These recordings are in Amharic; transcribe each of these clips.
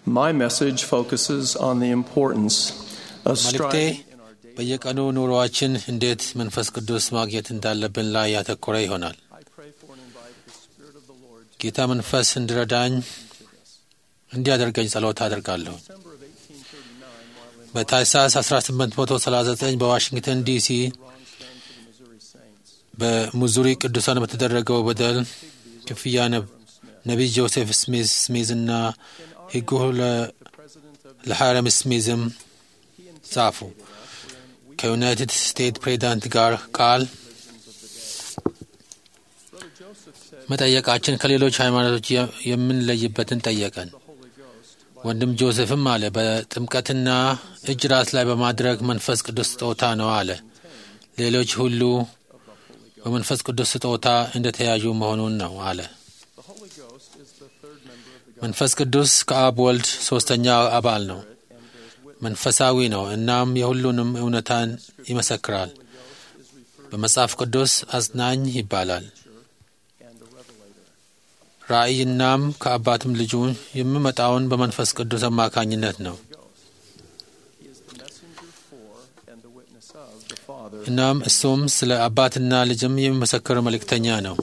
My message focuses on the importance of መልእክቴ striving በየቀኑ ኑሮአችን እንዴት መንፈስ ቅዱስ ማግኘት እንዳለብን ላይ ያተኮረ ይሆናል። I pray for and invite the Spirit of the Lord to ጌታ መንፈስ እንዲረዳኝ እንዲያደርገኝ ጸሎት አደርጋለሁ። December of 1839 while in በታህሳስ 1839 በዋሽንግተን ዲሲ Ron's Fund for the Missouri Saints. በሙዙሪ ቅዱሳን በተደረገው በደል ክፍያ ነብ- ነቢይ ጆሴፍ ስሚዝ ስሚዝና ሕጉ ለ- The President of ለሃረም ስሚዝም he and ጻፉ። ከዩናይትድ ስቴትስ ፕሬዚዳንት ጋር ቃል Brother Joseph said መጠየቃችን ከሌሎች ሃይማኖቶች የ- የምንለይበትን ጠየቀን። the Holy Ghost ወንድም ጆሴፍም አለ በጥምቀትና እጅ ራስ ላይ በማድረግ መንፈስ ቅዱስ ስጦታ ነው አለ። ሌሎች ሁሉ በመንፈስ ቅዱስ ስጦታ እንደተያዩ መሆኑን ነው አለ። The Holy Ghost is the third member of the መንፈስ ቅዱስ ከአብ ወልድ ሶስተኛ አባል ነው። መንፈሳዊ ነው። እናም የሁሉንም እውነታን ይመሰክራል። በመጽሐፍ ቅዱስ አጽናኝ ይባላል። and the Revelator. ራእይ እናም ከአባትም ልጁ የሚመጣውን በመንፈስ ቅዱስ አማካኝነት ነው። He is the messenger for and the witness of the Father. እናም እሱም ስለ አባትና ልጅም የሚመሰክር መልእክተኛ ነው።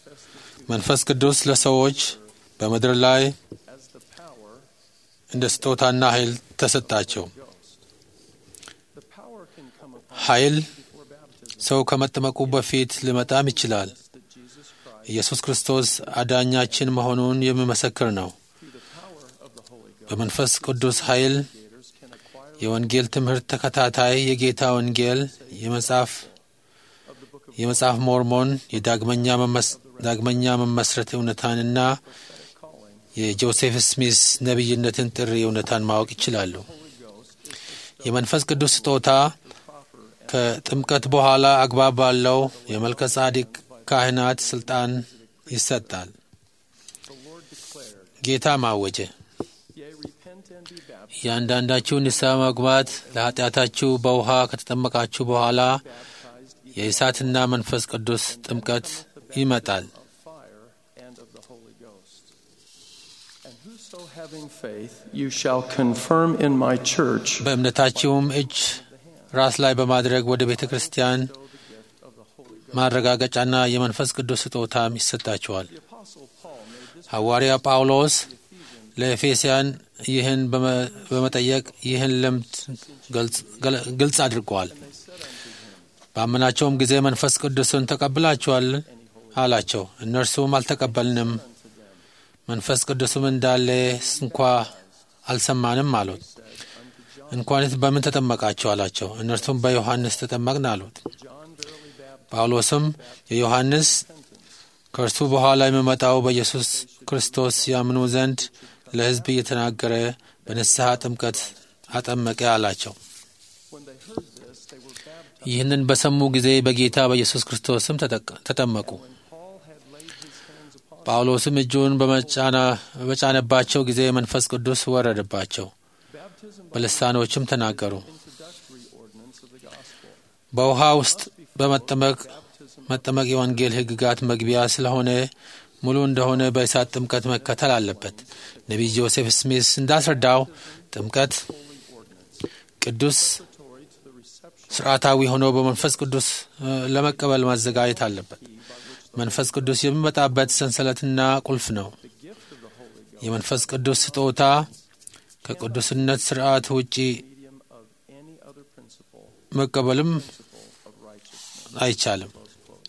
መንፈስ ቅዱስ ለሰዎች በምድር ላይ as the power እንደ ስጦታና ኃይል ተሰጣቸው። Ghost. The power can come upon ኃይል before baptism ሰው ከመጠመቁ በፊት ሊመጣም ይችላል። that Jesus Christ, ኢየሱስ ክርስቶስ አዳኛችን መሆኑን የሚመሰክር ነው። through the power of the Holy Ghost, በመንፈስ ቅዱስ ኃይል creators can acquire የወንጌል ትምህርት ተከታታይ የጌታ ወንጌል የመጽሐፍ of the Book of የመጽሐፍ ሞርሞን የዳግመኛ መመስ- ዳግመኛ መመስረት እውነታንና prophetic calling. የጆሴፍ ስሚስ ነቢይነትን ጥሪ እውነታን ማወቅ ይችላሉ። Holy Ghost is የመንፈስ ቅዱስ ስጦታ the proper and ከጥምቀት በኋላ አግባብ ባለው የመልከ ጻዲቅ ካህናት ስልጣን ይሰጣል። the Lord declared, ጌታ ማወጀ Yea, repent and be baptized, እያንዳንዳችሁ ንስሐ መግባት ለኃጢአታችሁ በውሃ ከተጠመቃችሁ በኋላ baptized የእሳትና መንፈስ ቅዱስ ጥምቀት ይመጣል። of fire and of the Holy Ghost. And whoso having faith, you shall confirm in my church, በእምነታችሁም እጅ ራስ ላይ በማድረግ ወደ ቤተ ክርስቲያን show the gift of the Holy Ghost. ማረጋገጫና የመንፈስ ቅዱስ ስጦታም ይሰጣችኋል። The Apostle Paul made this ሐዋርያ ጳውሎስ ለኤፌስያን ይህን በመ- በመጠየቅ ይህን ልምድ ገልጽ- ገለ- ግልጽ አድርገዋል። and they said unto him, ባመናቸውም ጊዜ መንፈስ ቅዱስን ተቀብላችኋል አላቸው። እነርሱም አልተቀበልንም፣ መንፈስ ቅዱስም እንዳለ እንኳ አልሰማንም አሉት። እንኳንስ በምን ተጠመቃችሁ አላቸው። እነርሱም በዮሐንስ ተጠመቅን አሉት። John verily baptized ጳውሎስም የዮሐንስ ከእርሱ በኋላ የሚመጣው በኢየሱስ ክርስቶስ ያምኑ ዘንድ ለሕዝብ እየተናገረ በንስሐ ጥምቀት አጠመቀ አላቸው። when they heard this, they were baptized. ይህንን በሰሙ ጊዜ በጌታ በኢየሱስ ክርስቶስም ተጠቅ- ተጠመቁ። When Paul had laid his hands upon ጳውሎስም እጁን በመጫና- በጫነባቸው ጊዜ መንፈስ ቅዱስ ወረደባቸው፣ baptism by በልሳኖችም ተናገሩ። introductory ordinance of the gospel, በውሃ ውስጥ በመጠመቅ baptism መጠመቅ የወንጌል ሕግጋት መግቢያ ስለሆነ ሙሉ እንደሆነ በእሳት ጥምቀት መከተል አለበት። ነቢይ ጆሴፍ ስሚስ እንዳስረዳው ጥምቀት ቅዱስ preparatory to the reception ስርዓታዊ ሆኖ በመንፈስ ቅዱስ እ፣ ለመቀበል ማዘጋጀት አለበት። መንፈስ ቅዱስ የሚመጣበት ሰንሰለትና ቁልፍ ነው። the gift of the Holy Ghost, የመንፈስ ቅዱስ ስጦታ ከቅዱስነት ስርዓት ውጪ medium of any other principle, መቀበልም principle of righteousness. አይቻልም። Close quote.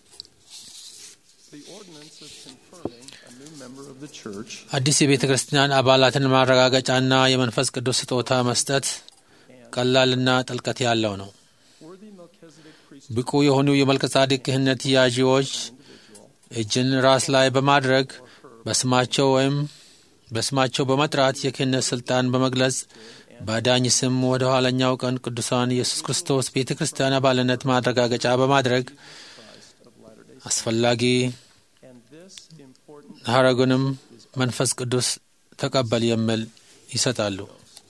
The ordinance of confirming a new member of the church አዲስ የቤተ ክርስቲያን አባላትን ማረጋገጫና የመንፈስ ቅዱስ ስጦታ መስጠት ቀላልና ጥልቀት ያለው ነው። worthy Melchizedek priest ብቁ የሆኑ የመልከ-ጻድቅ ክህነት ያዢዎች እጅን ራስ ላይ በማድረግ በስማቸው ወይም በስማቸው በመጥራት የክህነት ስልጣን በመግለጽ በአዳኝ ስም ወደ ኋለኛው ቀን ቅዱሳን ኢየሱስ ክርስቶስ ቤተ ክርስቲያን አባልነት ማረጋገጫ በማድረግ አስፈላጊ and this important ሐረጉንም መንፈስ ቅዱስ ተቀበል የሚል ይሰጣሉ።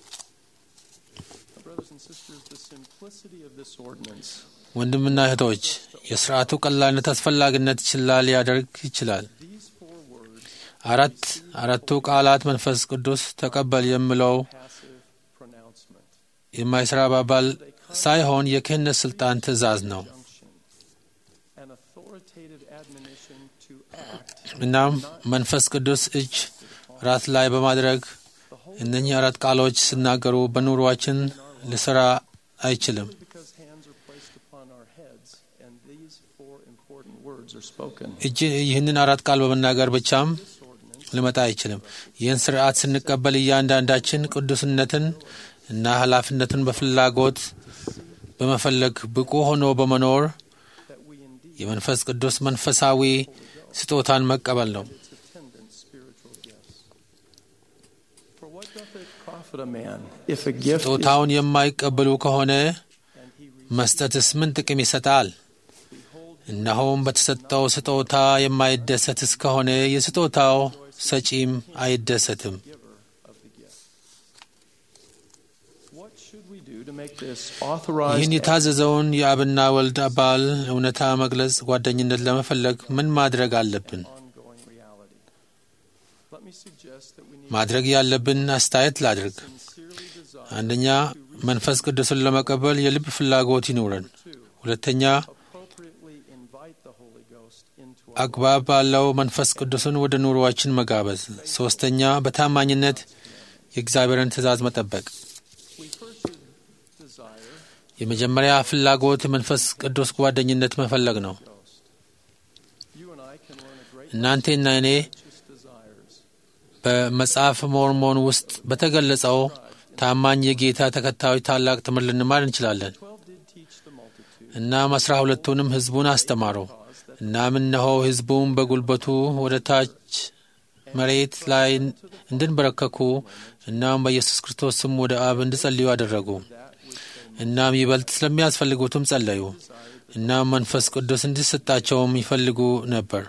brothers and sisters the simplicity of this ordinance ወንድምና እህቶች የስርዓቱ ቀላልነት አስፈላጊነት ችላ ሊያደርግ ይችላል። these four words አራት አራቱ ቃላት መንፈስ ቅዱስ ተቀበል የሚለው passive pronouncement. የማይሰራ አባባል ሳይሆን የክህነት ስልጣን ትእዛዝ ነው። Junction. An authoritative admonition to act. እናም መንፈስ ቅዱስ እጅ ራስ ላይ በማድረግ እነኚህ አራት ቃሎች ሲናገሩ በኑሯችን ሊሰራ አይችልም። Because hands are placed upon our heads, and these four important words are spoken. እጅ ይህንን አራት ቃል በመናገር ብቻም ሊመጣ አይችልም። ይህን ስርዓት ስንቀበል እያንዳንዳችን ቅዱስነትን እና ኃላፊነትን በፍላጎት በመፈለግ ብቁ ሆኖ በመኖር That we indeed የመንፈስ ቅዱስ መንፈሳዊ ስጦታን መቀበል ነው። its attendant spiritual gifts. For what doth it profit a man if a gift is ስጦታውን የማይቀበሉ ከሆነ and he re- መስጠትስ ምን ጥቅም ይሰጣል? እነሆም በተሰጠው ስጦታ የማይደሰት እስከሆነ የስጦታው ሰጪም አይደሰትም። giver of the gift? What should we do to make this authorized ይህን የታዘዘውን የአብና ወልድ አባል እውነታ መግለጽ ጓደኝነት ለመፈለግ ምን ማድረግ አለብን? ongoing reality? Let me suggest that we need ማድረግ ያለብን አስተያየት ላድርግ። sincerely desire አንደኛ መንፈስ ቅዱስን ለመቀበል የልብ ፍላጎት ይኑረን። ሁለተኛ appropriately invite the Holy Ghost into our አግባብ ባለው መንፈስ ቅዱስን ወደ ኑሮአችን መጋበዝ። ሶስተኛ በታማኝነት የእግዚአብሔርን ትእዛዝ መጠበቅ። We first should desire የመጀመሪያ ፍላጎት የመንፈስ ቅዱስ ጓደኝነት መፈለግ ነው። Ghost. You and I can learn a great እናንቴና እኔ righteous desires. በመጽሐፍ ሞርሞን ውስጥ በተገለጸው ታማኝ የጌታ ተከታዮች ታላቅ ትምህርት ልንማር እንችላለን። Twelve did teach the multitude እናም አስራ ሁለቱንም ሕዝቡን አስተማሩ። እናም እነሆ ሕዝቡም በጉልበቱ ወደ ታች መሬት ላይ እንድንበረከኩ እናም በኢየሱስ ክርስቶስ ስም ወደ አብ እንዲጸልዩ አደረጉ። እናም ይበልጥ ስለሚያስፈልጉትም ጸለዩ። እናም መንፈስ ቅዱስ እንዲሰጣቸውም ይፈልጉ ነበር።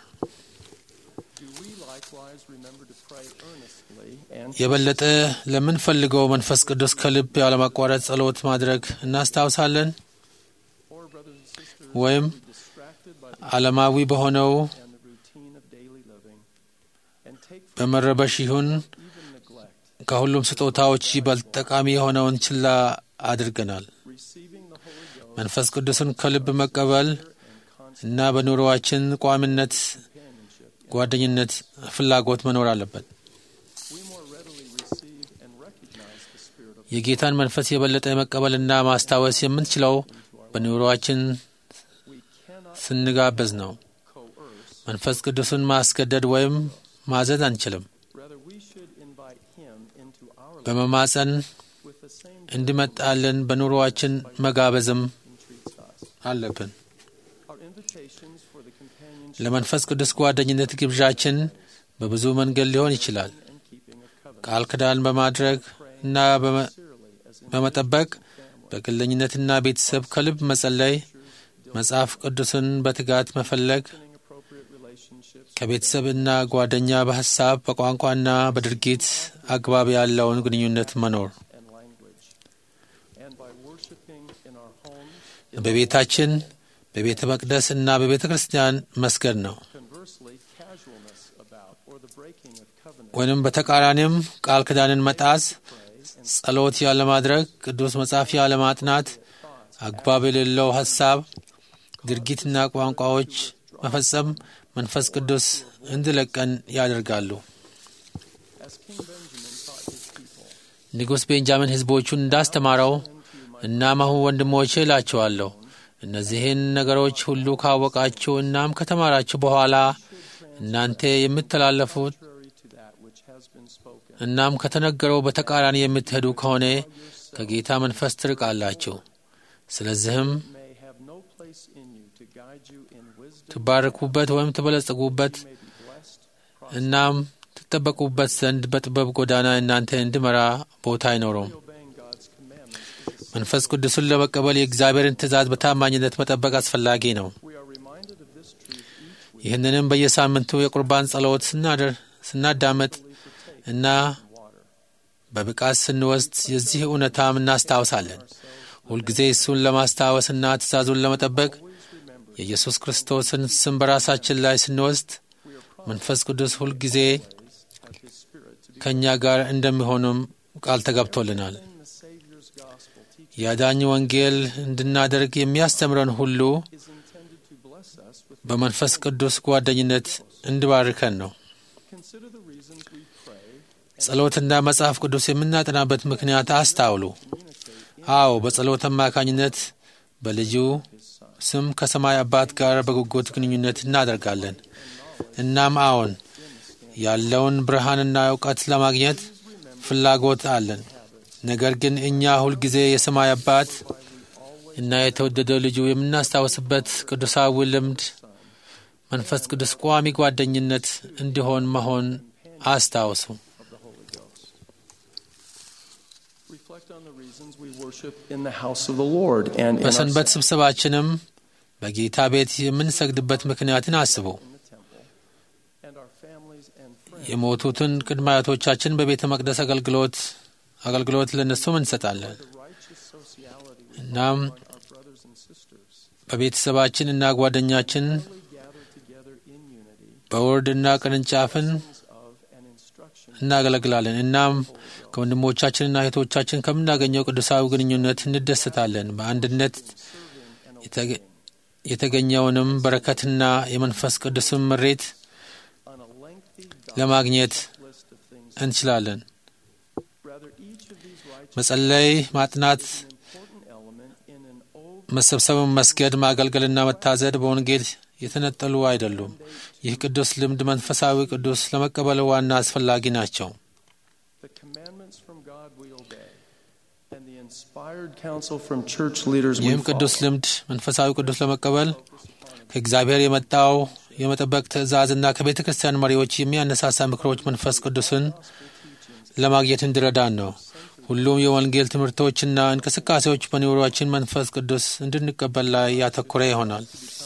Do we likewise remember to pray earnestly and የበለጠ ለምንፈልገው መንፈስ ቅዱስ ከልብ ያለማቋረጥ ጸሎት ማድረግ እናስታውሳለን or brothers and sisters ወይም be distracted by the ዓለማዊ በሆነው and the routine of daily living and take for በመረበሽ ይሁን even neglect ከሁሉም ስጦታዎች ይበልጥ ጠቃሚ የሆነውን ችላ አድርገናል። receiving the Holy Ghost መንፈስ ቅዱስን ከልብ መቀበል and constant እና በኑሮዋችን ቋሚነት፣ companionship. ጓደኝነት፣ ፍላጎት መኖር አለበት። We more readily receive and recognize the Spirit of የጌታን መንፈስ የበለጠ መቀበልና ማስታወስ የምንችለው በኑሮዋችን we cannot ስንጋበዝ ነው። coerce. መንፈስ ቅዱስን ማስገደድ ወይም ማዘዝ አንችልም። Rather, we should invite Him into our life በመማፀን with the same እንዲመጣልን በኑሮዋችን መጋበዝም He treats us. አለብን። Our invitations for the companionship ለመንፈስ ቅዱስ ጓደኝነት ግብዣችን በብዙ መንገድ ሊሆን ይችላል። and keeping of covenant ቃል ኪዳን በማድረግ እና በመ- sincerely as in በመጠበቅ በግለኝነትና ቤተሰብ ከልብ መጸለይ፣ መጽሐፍ ቅዱስን በትጋት መፈለግ፣ strengthening appropriate relationships ከቤተሰብና ጓደኛ በሐሳብ በቋንቋና በድርጊት አግባብ ያለውን ግንኙነት መኖር፣ and language. And by worshiping in our homes, በቤታችን በቤተ መቅደስ እና በቤተ ክርስቲያን መስገድ ነው። conversely, casualness about or the breaking of covenant ወይንም በተቃራኒም ቃል ኪዳንን መጣስ፣ ጸሎት ያለማድረግ፣ ቅዱስ መጽሐፍ ያለማጥናት፣ አግባብ የሌለው ሐሳብ፣ ድርጊትና ቋንቋዎች መፈጸም መንፈስ ቅዱስ እንዲለቀን ያደርጋሉ። as King Benjamin taught his people. ንጉሥ ቤንጃሚን ሕዝቦቹን እንዳስተማረው እናም አሁን ወንድሞቼ እላችኋለሁ እነዚህን ነገሮች ሁሉ ካወቃችሁ እናም ከተማራችሁ በኋላ እናንተ የምትተላለፉት Contrary to that which has been spoken, እናም ከተነገረው በተቃራኒ የምትሄዱ ከሆነ ከጌታ መንፈስ ትርቃላችሁ። ስለዚህም may have no place in you to guide you in wisdom, ትባረኩበት ወይም ትበለጽጉበት may be blessed, እናም ትጠበቁበት ዘንድ በጥበብ ጎዳና እናንተ እንዲመራ ቦታ አይኖረውም። obeying God's commandments is መንፈስ ቅዱስን ለመቀበል የእግዚአብሔርን ትእዛዝ በታማኝነት መጠበቅ አስፈላጊ ነው። We are reminded of this truth each week ይህንንም በየሳምንቱ የቁርባን ጸሎት ስናደር ስናዳመጥ እና water. በብቃት ስንወስድ የዚህ እውነታም እናስታውሳለን። ሁልጊዜ እሱን ለማስታወስና ትእዛዙን ለመጠበቅ የኢየሱስ ክርስቶስን ስም በራሳችን ላይ ስንወስድ መንፈስ ቅዱስ ሁልጊዜ ከእኛ ጋር እንደሚሆኑም ቃል ተገብቶልናል። in the Savior's gospel teaches የአዳኝ ወንጌል እንድናደርግ የሚያስተምረን ሁሉ is intended to bless us with. በመንፈስ ቅዱስ ጓደኝነት እንዲባርከን ነው። Consider the reasons we pray ጸሎትና መጽሐፍ ቅዱስ የምናጠናበት ምክንያት አስታውሉ። አዎ በጸሎት አማካኝነት በልጁ ስም ከሰማይ አባት ጋር በጉጉት ግንኙነት እናደርጋለን። እናም አዎን ያለውን ብርሃንና እውቀት ለማግኘት ፍላጎት አለን። ነገር ግን እኛ ሁልጊዜ የሰማይ አባት እና የተወደደው ልጁ የምናስታውስበት ቅዱሳዊ ልምድ መንፈስ ቅዱስ ቋሚ ጓደኝነት እንዲሆን መሆን አስታውሱ። of the Holy Ghost. Reflect on the reasons we worship in the house of the Lord and in our በሰንበት ስብሰባችንም በጌታ ቤት የምንሰግድበት ምክንያትን አስቡ። in the temple and our families and friends. የሞቱትን ቅድመ አያቶቻችን በቤተ መቅደስ አገልግሎት አገልግሎት ለነሱም እንሰጣለን። The righteous sociality we እናም find our brothers and sisters በቤተሰባችን እና ጓደኛችን we gather together in unity በወርድና ቅርንጫፍን of and instruction እናገለግላለን። እናም ከወንድሞቻችንና እህቶቻችን ከምናገኘው ቅዱሳዊ ግንኙነት እንደሰታለን። በአንድነት የተገ- የተገኘውንም በረከትና የመንፈስ ቅዱስን ምሬት on a lengthy ለማግኘት list of things. እንችላለን። Rather, each of these righteous መጸለይ፣ ማጥናት፣ is an important element in an old መሰብሰብን፣ መስገድ፣ ማገልገልና መታዘድ በወንጌል የተነጠሉ አይደሉም። ይህ ቅዱስ ልምድ መንፈሳዊ ቅዱስ ለመቀበል ዋና አስፈላጊ ናቸው። The commandments from God we obey, and the inspired counsel from church leaders we ይህም ቅዱስ follow. ልምድ መንፈሳዊ ቅዱስ ለመቀበል ከእግዚአብሔር የመጣው የመጠበቅ ትእዛዝና ከቤተ ክርስቲያን መሪዎች የሚያነሳሳ ምክሮች መንፈስ ቅዱስን ለማግኘት እንዲረዳን ነው። ሁሉም የወንጌል ትምህርቶችና እንቅስቃሴዎች በኑሯችን መንፈስ ቅዱስ እንድንቀበል ላይ ያተኮረ ይሆናል።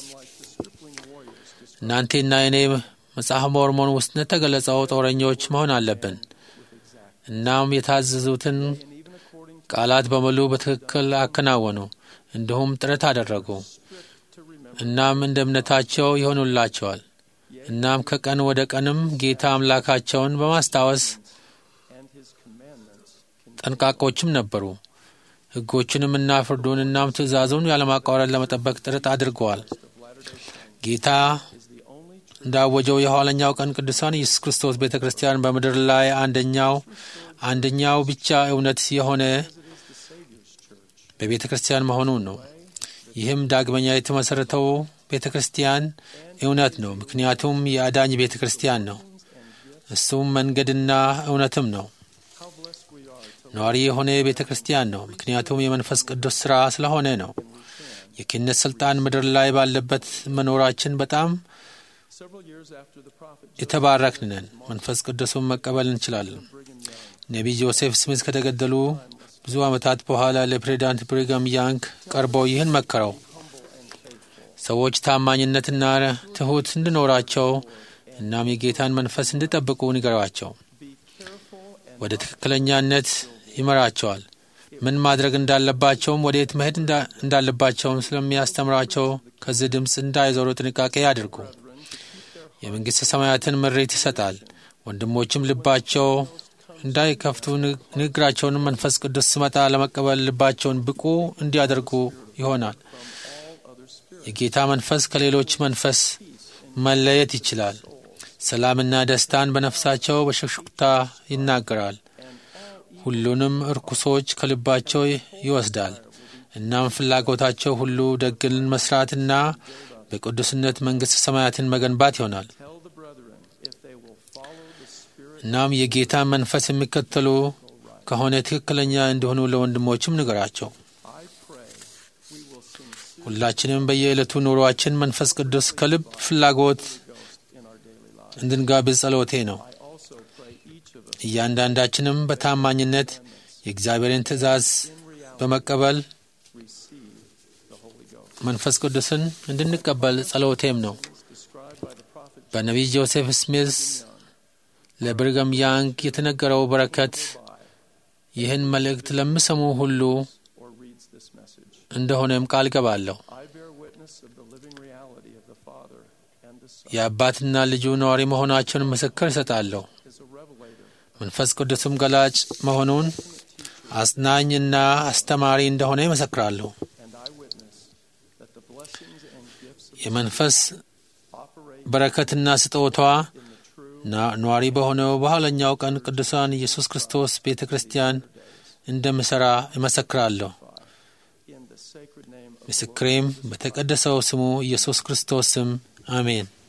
እናንቴና እኔ መጽሐፍ ሞርሞን ውስጥ እንደተገለጸው ጦረኞች መሆን አለብን። እናም የታዘዙትን ቃላት በሙሉ በትክክል አከናወኑ፣ እንዲሁም ጥረት አደረጉ። እናም እንደ እምነታቸው ይሆኑላቸዋል። እናም ከቀን ወደ ቀንም ጌታ አምላካቸውን በማስታወስ and his commandments ጠንቃቆችም ነበሩ። ሕጎቹንም እና ፍርዱን እናም ትእዛዙን ያለማቋረጥ ለመጠበቅ ጥረት አድርገዋል። ጌታ እንዳወጀው የኋለኛው ቀን ቅዱሳን ኢየሱስ ክርስቶስ ቤተ ክርስቲያን በምድር ላይ አንደኛው አንደኛው ብቻ እውነት የሆነ በቤተ ክርስቲያን መሆኑን ነው። ይህም ዳግመኛ የተመሠረተው ቤተ ክርስቲያን እውነት ነው፣ ምክንያቱም የአዳኝ ቤተ ክርስቲያን ነው። እሱም መንገድና እውነትም ነው። ነዋሪ የሆነ ቤተ ክርስቲያን ነው፣ ምክንያቱም የመንፈስ ቅዱስ ሥራ ስለሆነ ነው። የክህነት ሥልጣን ምድር ላይ ባለበት መኖራችን በጣም several years after the prophet የተባረክን ነን። መንፈስ ቅዱሱን መቀበል እንችላለን። ነቢይ ጆሴፍ ስሚዝ ከተገደሉ ብዙ ዓመታት በኋላ ለፕሬዚዳንት ብሪጋም ያንግ ቀርበው ይህን መከረው። ሰዎች ታማኝነትና ትሑት እንዲኖራቸው እናም የጌታን መንፈስ እንዲጠብቁ ንገሯቸው። ወደ ትክክለኛነት ይመራቸዋል። ምን ማድረግ እንዳለባቸውም ወዴት መሄድ እንዳ- እንዳለባቸውም ስለሚያስተምራቸው ከዚህ ድምፅ እንዳይዞሩ ጥንቃቄ ያድርጉ። የመንግሥተ ሰማያትን ምሬት ይሰጣል። ወንድሞችም ልባቸው እንዳይከፍቱ ን- ንግግራቸውንም መንፈስ ቅዱስ ሲመጣ ለመቀበል ልባቸውን ብቁ እንዲያደርጉ ይሆናል። የጌታ መንፈስ ከሌሎች መንፈስ መለየት ይችላል። ሰላምና ደስታን በነፍሳቸው በሹክሹክታ ይናገራል። ሁሉንም እርኩሶች ከልባቸው ይወስዳል። እናም ፍላጎታቸው ሁሉ ደግን መስራትና በቅዱስነት መንግሥተ ሰማያትን መገንባት ይሆናል። tell the brethren if they will follow the spirit እናም የጌታን መንፈስ የሚከተሉ ከሆነ ትክክለኛ እንዲሆኑ ለወንድሞችም ንገራቸው። I pray we will sincere ሁላችንም በየዕለቱ ኑሯችን መንፈስ ቅዱስ ከልብ ፍላጎት in our daily lives. እንድንጋብዝ ጸሎቴ ነው። I also pray each of us እያንዳንዳችንም በታማኝነት የእግዚአብሔርን ትእዛዝ በመቀበል receive the Holy Ghost. መንፈስ ቅዱስን እንድንቀበል ጸሎቴም ነው። Described by the prophet በነቢይ ጆሴፍ ስሚዝ ለብርገም ያንግ የተነገረው በረከት ይህን መልእክት ለሚሰሙ ሁሉ or reads this message. እንደሆነም ቃል ገባለሁ። I bear witness of the living reality of the Father and the Son የአባትና ልጁ ነዋሪ መሆናቸውን ምስክር እሰጣለሁ። is a revelator. መንፈስ ቅዱስም ገላጭ መሆኑን አጽናኝና አስተማሪ እንደሆነ ይመሰክራሉ። and I witness that the blessings and gifts of የመንፈስ operate በረከትና ስጦቷ in the true ና- ነዋሪ በሆነው በኋለኛው ቀን ቅዱሳን ኢየሱስ ክርስቶስ ቤተ ክርስቲያን እንደምሠራ እመሰክራለሁ። in the sacred name of ምስክሬም በተቀደሰው ስሙ ኢየሱስ ክርስቶስ ስም አሜን።